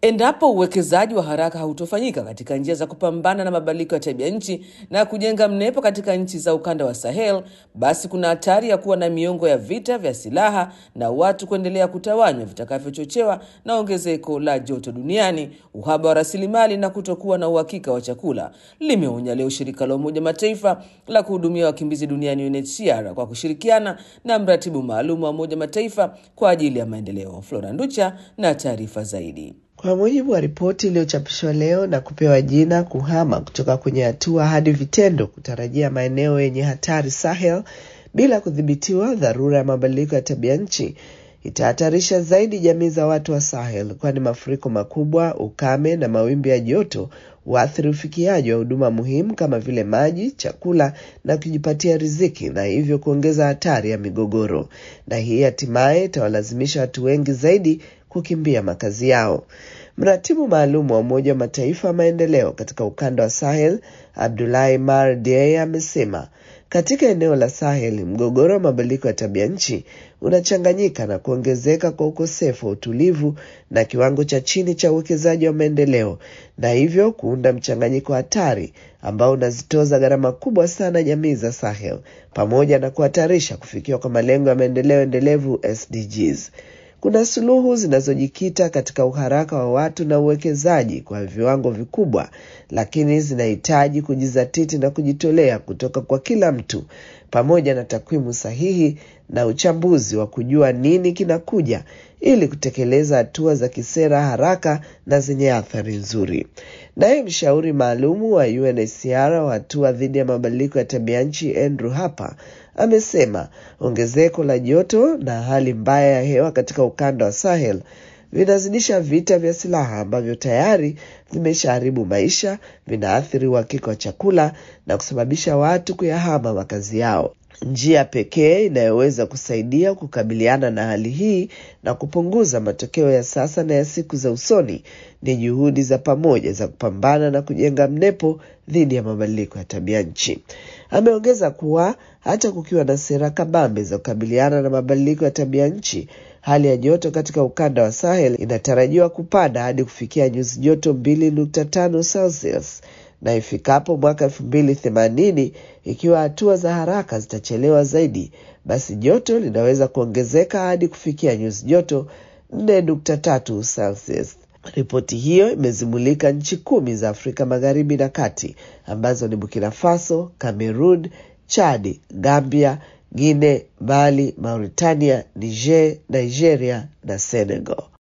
Endapo uwekezaji wa haraka hautofanyika katika njia za kupambana na mabadiliko ya tabia nchi na kujenga mnepo katika nchi za ukanda wa Sahel, basi kuna hatari ya kuwa na miongo ya vita vya silaha na watu kuendelea kutawanywa vitakavyochochewa na ongezeko la joto duniani, uhaba wa rasilimali na kutokuwa na uhakika wa chakula, limeonya leo shirika la Umoja Mataifa la kuhudumia wakimbizi duniani UNHCR kwa kushirikiana na mratibu maalum wa Umoja Mataifa kwa ajili ya maendeleo. Flora Nducha na taarifa zaidi. Kwa mujibu wa ripoti iliyochapishwa leo na kupewa jina kuhama kutoka kwenye hatua hadi vitendo, kutarajia maeneo yenye hatari Sahel bila kudhibitiwa, dharura ya mabadiliko ya tabia nchi itahatarisha zaidi jamii za watu wa Sahel, kwani mafuriko makubwa, ukame na mawimbi ya joto huathiri ufikiaji wa huduma muhimu kama vile maji, chakula na kujipatia riziki, na hivyo kuongeza hatari ya migogoro, na hii hatimaye itawalazimisha watu wengi zaidi kukimbia makazi yao. Mratibu maalum wa Umoja wa Mataifa wa maendeleo katika ukanda wa Sahel, Abdulahi Mar Dieye, amesema katika eneo la Sahel mgogoro wa mabadiliko ya tabia nchi unachanganyika na kuongezeka kwa ukosefu wa utulivu na kiwango cha chini cha uwekezaji wa maendeleo, na hivyo kuunda mchanganyiko hatari ambao unazitoza gharama kubwa sana jamii za Sahel pamoja na kuhatarisha kufikiwa kwa malengo ya maendeleo endelevu SDGs. Kuna suluhu zinazojikita katika uharaka wa watu na uwekezaji kwa viwango vikubwa, lakini zinahitaji kujizatiti na kujitolea kutoka kwa kila mtu, pamoja na takwimu sahihi na uchambuzi wa kujua nini kinakuja, ili kutekeleza hatua za kisera haraka na zenye athari nzuri. Naye mshauri maalumu wa UNHCR wa hatua dhidi ya mabadiliko ya tabia nchi Andrew Harper amesema ongezeko la joto na hali mbaya ya hewa katika ukanda wa Sahel vinazidisha vita vya silaha ambavyo tayari vimeshaharibu maisha, vinaathiri uhakika wa chakula na kusababisha watu kuyahama makazi yao. Njia pekee inayoweza kusaidia kukabiliana na hali hii na kupunguza matokeo ya sasa na ya siku za usoni ni juhudi za pamoja za kupambana na kujenga mnepo dhidi ya mabadiliko ya tabia nchi. Ameongeza kuwa hata kukiwa na sera kabambe za kukabiliana na mabadiliko ya tabia nchi, hali ya joto katika ukanda wa Sahel inatarajiwa kupanda hadi kufikia nyuzi joto mbili nukta tano Celsius na ifikapo mwaka elfu mbili themanini, ikiwa hatua za haraka zitachelewa zaidi, basi joto linaweza kuongezeka hadi kufikia nyuzi joto nne nukta tatu Celsius. Ripoti hiyo imezimulika nchi kumi za Afrika Magharibi na Kati ambazo ni Burkina Faso, Cameroon, Chad, Gambia, Guinea, Mali, Mauritania, Niger, Nigeria na Senegal.